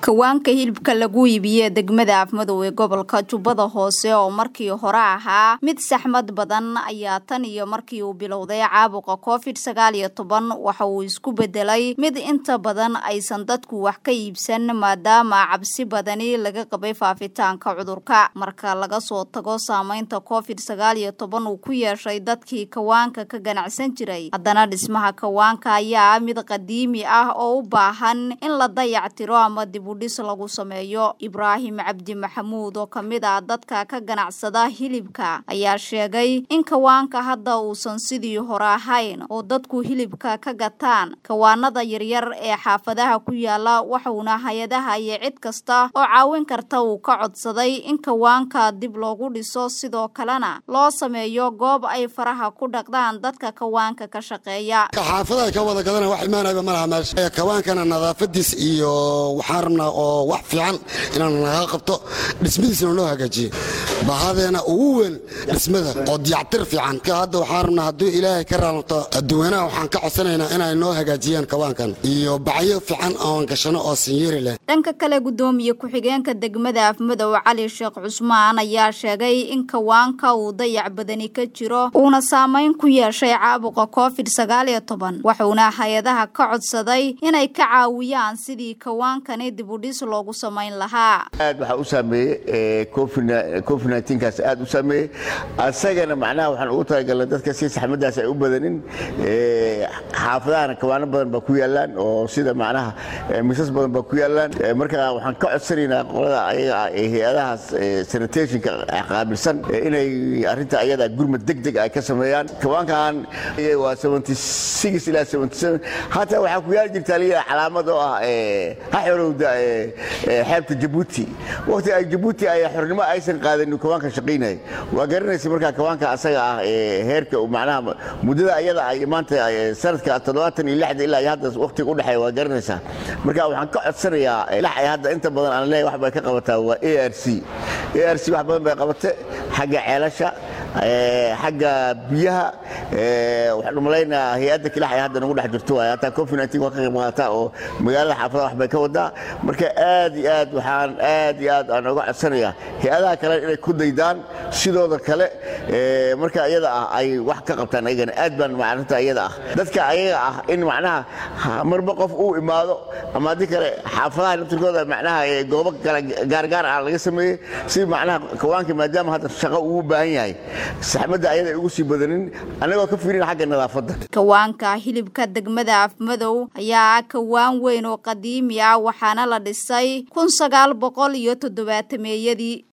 kawaanka hilibka lagu iibiye degmada afmadow ee gobolka jubbada hoose oo markii hore ahaa mid saxmad badan ayaa tan iyo markii uu bilowday caabuqa covid sagaal iyo toban waxa uu isku bedelay mid inta badan aysan dadku wax ka iibsan maadaama cabsi badani laga qabay faafitaanka cudurka marka laga soo tago saameynta covid sagaal iyo toban uu ku yeeshay dadkii kawaanka ka ganacsan jiray haddana dhismaha kawaanka ayaa ah mid qadiimi ah oo u baahan in la dayactiro ama dibudhis lagu sameeyo ibraahim cabdi maxamuud oo kamid ah dadka ka ganacsada hilibka ayaa sheegay in kawaanka hadda uusan sidii hore ahayn oo dadku hilibka ka gataan kawaanada yaryar ee xaafadaha ku yaala waxauna hay-adaha iyo cid kasta oo caawin karta uu ka codsaday in kawaanka dib loogu dhiso sidoo kalena loo sameeyo goob ay faraha ku dhaqdaan dadka kawaanka ka shaqeeya xaafadaha ka wada gadana wax imaanayba malaha meesha kawaankana nadaafadiis iyo waxaan rabnaa oo wax fiican inaan naga qabto dhismadiisna loo hagaajiyo bahadeena ugu weyn dhismada oo diyactir fiican hadda waxaan rabnaa hadduu ilaahay ka raalto dadweynaha waxaan ka codsanaynaa inay noo hagaajiyaan kawaankan iyo bacyo fiican oon gashano oo sinyeeri leh dhanka kale gudoomiye ku-xigeenka degmada afmadow cali sheekh cusmaan ayaa sheegay in kawaanka uu dayac badani ka jiro uuna saameyn ku yeeshay caabuqa covid sagaal iyo toban wuxuuna hay-adaha ka codsaday inay ka caawiyaan sidii kawaankani dibudhis loogu samayn lahaa aad waxaa u saameeyey covid kaas aad u saameeyey asagana macnaha waxaan ugu talagalnay dadka si saxmadaas ay u badanin xaafadahana kawaano badan baa ku yaalaan oo sida macnaha misas badan baa ku yaalaan marka waxaan ka codsanaynaa qolada ayaga ah ee hay-adahaas sanitationka qaabilsan inay arrinta ayada gurmad deg deg ay ka sameeyaan kawaankan waa ilaa hataa waxaa ku yaali jirtaa liya calaamad oo ah ha xorowda xeebta jabuuti waqti ay jabuuti ay xornimo aysan qaadanin kawaanka shaqaynaya waa garanaysa markaa kawaanka asaga ah heerka macnaha muddada ayada ay maanta sanadka toddobaatan iyo lixda ilaa iyo hadda waqtiga udhexeeya waa garanaysaa marka waxaan ka codsanayaa lax ay hadda inta badan aan leeyahay wax bay ka qabataa waa a r c a r c wax badan bay qabate xagga ceelasha xagga biyaha waxaan umalaynaa hay-adda kilax ay hadda nagu dhex jirto waay hataa covid nineteen waa ka qayb qaadataa oo magaalada xaafadaha wax bay ka wadaa marka aad iyo aad waxaan aad iyo aad aan oga codsanayaa hay-adaha kale inay ku daydaan sidooda kale marka iyada ah ay wax ka qabtaan ayagana aad baan arrinta iyada ah dadka ayaga ah in macnaha marba qof uu imaado ama haddii kale xaafadaha naftirkooda macnaha goobo kale gaargaar ah laga sameeyey si macnaha kawaanka maadaama hadda shaqo uu baahan yahay saxmadda ayada ay ugu sii badanin annagoo ka fiirin xagga nadaafadda kawaanka hilibka degmada afmadow ayaa ah kawaan weyn oo qadiimi ah waxaana la dhisay kun sagaal boqol iyo toddobaatameeyadii